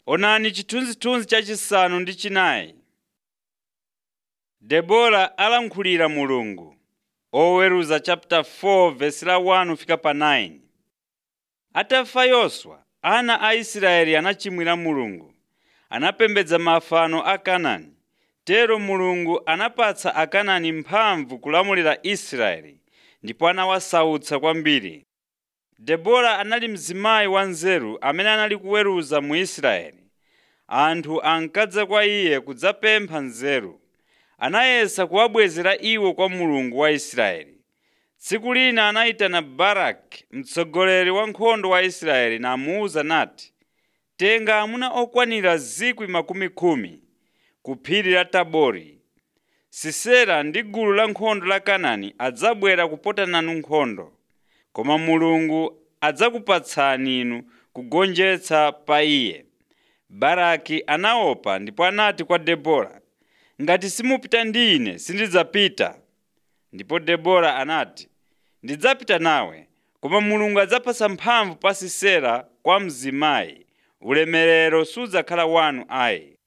Onani chithunzithunzi chachisanu ndi chinayi. Debora alankhulira Mulungu. Oweruza chapter 4 verse la 1 fika pa 9. Atafa Yoswa, ana a Israeli anachimwira Mulungu. Anapembedza mafano a Kanaani. Tero Mulungu anapatsa Akanaani mphamvu kulamulira Israeli ndipo anawasautsa kwambiri. Debora anali mzimayi wanzeru amene anali kuweruza mu Israeli. Anthu ankadza kwa iye kudzapempha nzeru. Anayesa kuwabwezera iwo kwa Mulungu wa Israeli. Tsiku lina anayitana Baraki, mtsogoleri wa nkhondo wa Israeli namuwuza nati, “Tenga amuna okwanira 10,000 ku phiri la Tabori. Sisera ndi gulu la nkhondo la Kanaani adzabwera kupota nanu nkhondo, koma Mulungu adzakupatsani inu kugonjetsa pa iye.” Baraki anaopa ndipo anati kwa Debora, “Ngati simupita ndi ine sindidzapita.” Ndipo Debora anati, “Ndidzapita nawe, koma Mulungu adzapatsa mphamvu pa Sisera kwa mzimayi, ulemerero sudzakhala wanu ayi.”